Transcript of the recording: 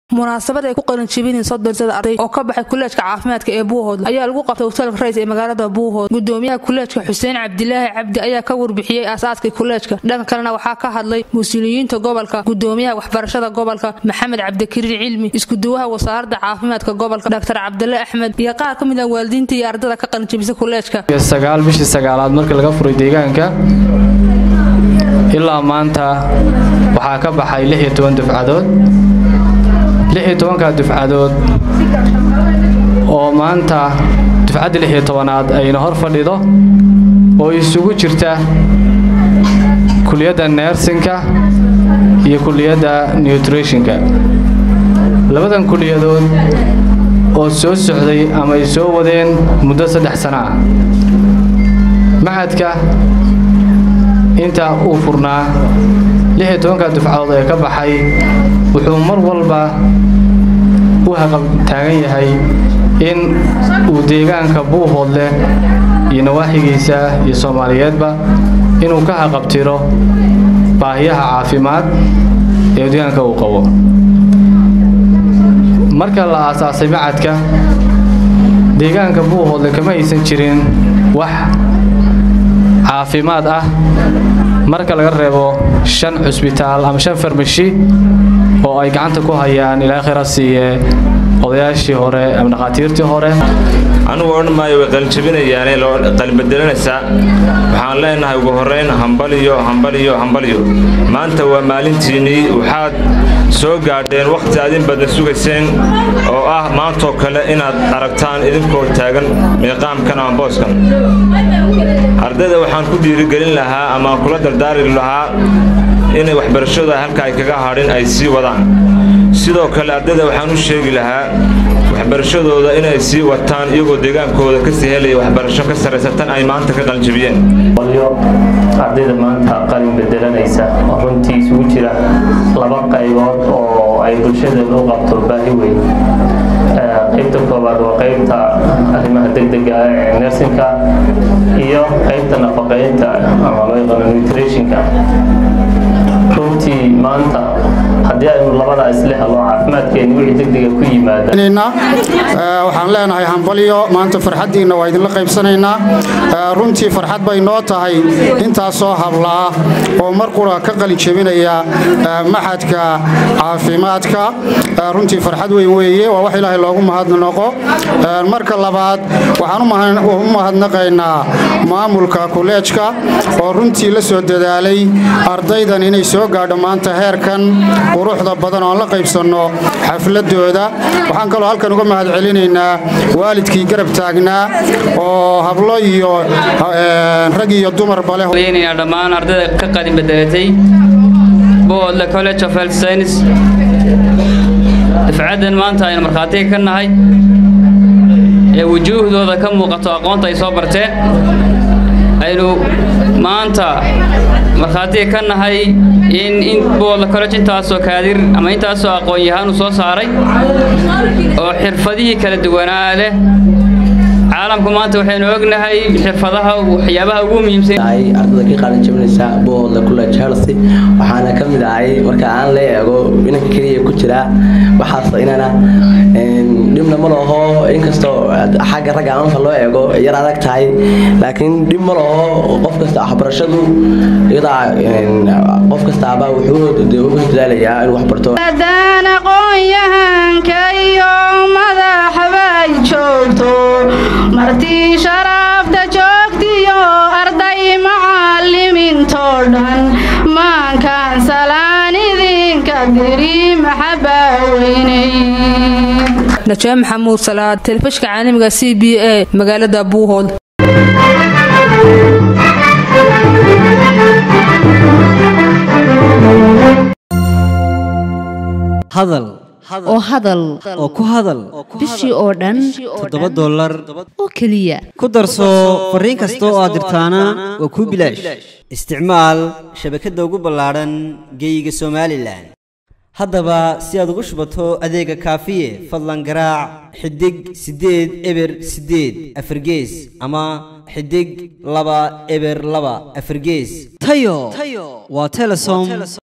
munaasabad ay ku qalinjibineen soddon sada arday oo ka baxay kuleejka caafimaadka ee buuhood ayaa lagu qabtay hotelka rays ee magaalada buuhood gudoomiyaha kuleejka xuseen cabdilaahi cabdi ayaa ka warbixiyey aasaaskii kuleejka dhanka kalena waxaa ka hadlay mas-uuliyiinta gobolka gudoomiyaha waxbarashada gobolka maxamed cabdikariir cilmi iskuduwaha wasaaradda caafimaadka gobolka dr cabdile axmed iyo qaar ka mid ah waalidiinta iyo ardada ka qalinjibisay kuleejka sagaal bishii sagaalaad markii laga furay deegaanka ilaa maanta waxaa ka baxay lix iyo toban dufcadood lix iyo tobanka dufcadood oo maanta dufcadda lix iyo tobanaad ayna hor fadhido oo isugu jirta kuliyadda neersinka iyo kuliyadda nutritionka labadan kuliyadood oo soo socday ama ay soo wadeen muddo saddex sano ah maxadka inta uu furnaa lix iyo tobanka dufcadood ee ka baxay wuxuu mar walba u haqab taagan yahay in uu deegaanka buuhood leh iyo nawaaxigiisa iyo soomaaliyeedba inuu ka haqabtiro baahiyaha caafimaad ee deegaanka uu qabo marka la aasaasay macadka deegaanka buuhoodle kama aysan jirin wax caafimaad ah marka laga reebo shan cusbitaal ama shan farmashi oo ay gacanta ku hayaan ilaa khira siiye odayaashii hore ama dhakhaatiirtii hore anugu odhan maayo way qalinjabinayaane qalinbedelanaysaa waxaan leenahay ugu horrayn hambaliyo hambaliyo hambaliyo maanta waa maalintiinnii waxaad soo gaadheen wakhti adin badan sugayseen oo ah maantoo kale inaad aragtaan idinkoo taagan miiqaamkan ama booskan ardayda waxaan ku dhiirigelin lahaa ama kula dardaari lahaa inay waxbarashada halka ay kaga hadhin ay sii wadaan sidoo kale ardayda waxaan u sheegi lahaa waxbarashadooda inay sii wataan iyagoo deegaankooda kasii helaya waxbarasho ka sarraysa tan ay maanta ka qalinjabiyeen ardayda maanta qalin bedelanaysa oo runtii isugu jira laba qaybood oo ay bulshadeeda u qabto baahi weyn qaybta koowaad waa qaybta arrimaha degdega ah ee nersinka iyo qaybta nafaqaynta ama loo yaqaano nutritionka runtii maanta haddii aynu labadaa isle helo caafimaadkeeni wixii degdega ku yimaada waxaan leenahay hambalyo maanta farxaddiinna waa idinla qaybsanaynaa runtii farxad bay noo tahay intaasoo hablaa oo mar qura ka qalin jebinaya maxadka caafimaadka runtii farxad weyn weeye waa wax ilaahay loogu mahadnaqo marka labaad waxaan u mahadnaqaynaa maamulka kuleejka oo runtii la soo dadaalay ardaydan inay soo gaadho maanta heerkan quruxda badan oon la qaybsanno xafladooda waxaan kaloo halkan uga mahad celinaynaa waalidkii garab taagnaa oo hablo iyo rag iyo dumarba leh dhammaan ardayda ka qalin bedelatay boodle college of health science dafcaddan maanta aynu markhaatiga ka nahay ee wujuuhdooda ka muuqato aqoonta ay soo barteen aynu maanta markhaatiga ka nahay in in boodle college intaasoo kaadir ama intaasoo aqoon-yahaanu soo saaray oo xirfadihii kala duwanaa leh caalamku maanta waxaynu ognahay xirfadaha waxyaabaha ugu muhiimsan ardada ka qaalin jabinaysa boodle college healthy waxaana ka mid ahay marka aan la eego inanka keliya ku jira waxaas inana dhibna ma laho inkastoo xagga ragga marka loo eego yar adag tahay laakiin dhib ma laho qof kasta waxbarashadu iyadaa qof kastaaba wuxuu uga dadaalayaa inuu wax barto aqoonyahanka iyo madaxbay joogto martii sharaafta joogtiyo arday macallimiintoo dhan maankaan salaan idinka diri maxabaa weynay najaa maxamuud salaad telefishka caalamiga c b a magaalada buuhood hadal oo hadal oo ku hadal bishii oo dhan toddoba dollar oo keliya ku darso fariin kasta oo aad dirtaana waa kuu bilaash isticmaal shabakadda ugu ballaadhan geeyiga somalilan haddaba si aad ugu shubato adeega kaafiye fadlan garaac xidig siddeed eber siddeed afargees ama xidig laba eber laba afargees tayo waa telesom